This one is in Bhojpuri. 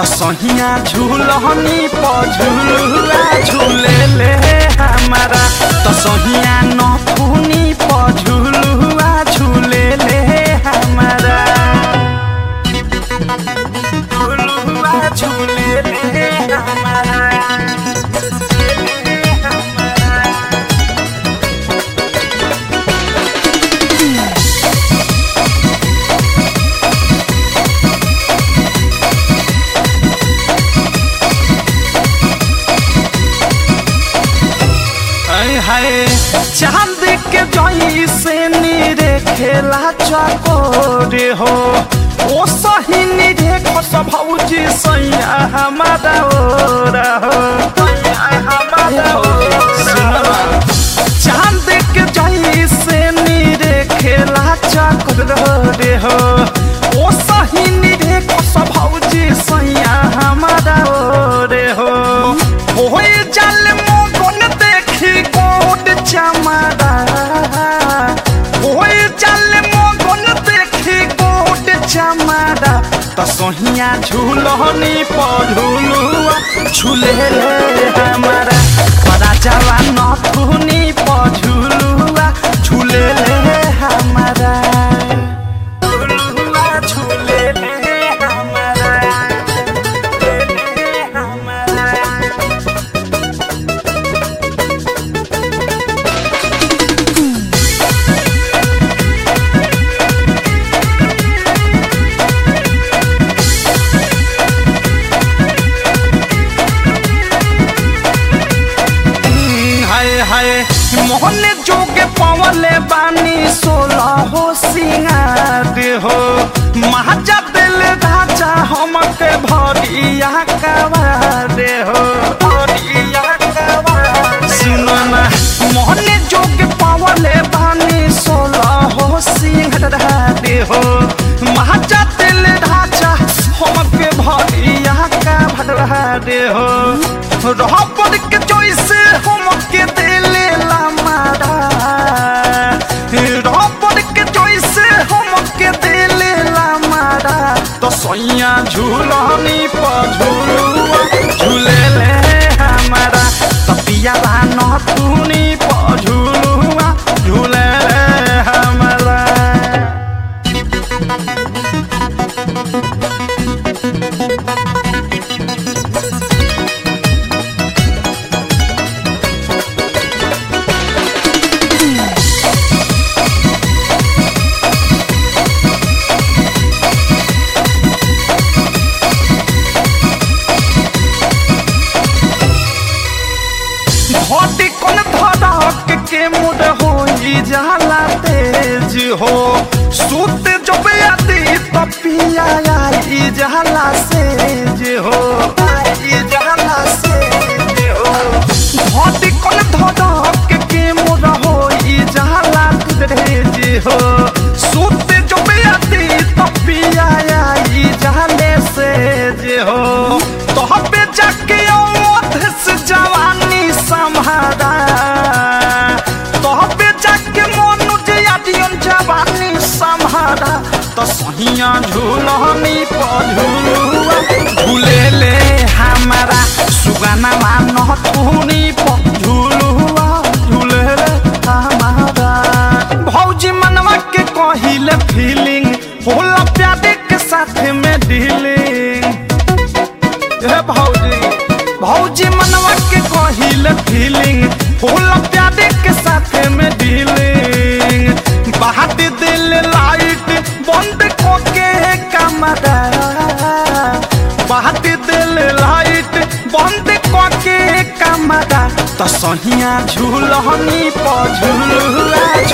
सहिया झूलहनी पझुलुआ झूले ले हमारा त सहिया नथुनी पझुलुआ झूले ले हमारा झुलुआ झूले ले हमारा हाय हाय चांद के जई से नीरे खेला चकोरे हो ओ सही नीरे खस भौजी सैया हमारा ओरा हो हमारा ओरा चांद के जई से नीरे खेला चकोरे हो ओ सही नीरे खस भौजी सैया हमारा ओरे हो होए जल मोगन देखी गोड चमड़ा होए जल मोगन देखी गोड चमड़ा त सोहिया झूलनी पझुलुआ झूले ले हमारा बड़ा जवा नथुनी पझुलुआ झूले ले हमारा झुलुआ झूले ले हमारा ले हमारा हाय हाय मोहन जोगे पवले बानी सोलह हो सिंगार हो महाजा दिल राजा हमके भरिया कवार हो भरिया कवार सुनो ना मोहन जोगे पवले बानी सोलह हो सिंगार हो महाजा दिल राजा हमके भरिया कवार हो रह पड़ के जैसे हमके दिले ला मारा रह पड़ के जैसे हमके दिले ला मारा तो सैया झूलनी पझुलुआ झूले ले हमारा तपिया नथुनी पझुलुआ झूले ले हमारा घटी कोन धड़क के मुड होई जाला तेज हो सुत जब आती तपिया आई जाला सेज हो आई जाला सेज हो घटी कोन धड़क के मुड होई जाला तेज हो सुत जब आती तपिया आई जाले सेज हो तोहपे जाके औध से जवानी संभारा तोहपे जाके मनुज यादियन जवानी संभारा तो सहिया झूलनी पझुलुआ झूले ले हमारा सुगाना मान तूनी पझुलुआ झूले ले हमारा भौजी मनवा के कहिले फीलिंग होला प्यादे के साथ में डीलिंग हे भौजी भौजी मनवा के कहिल फीलिंग फूल प्यादे के साथ में डीलिंग बहाट दिल लाइट बंद कोके कमरा बहाट दिल लाइट बंद कोके कमरा त सहिया झूलनी पझुलुआ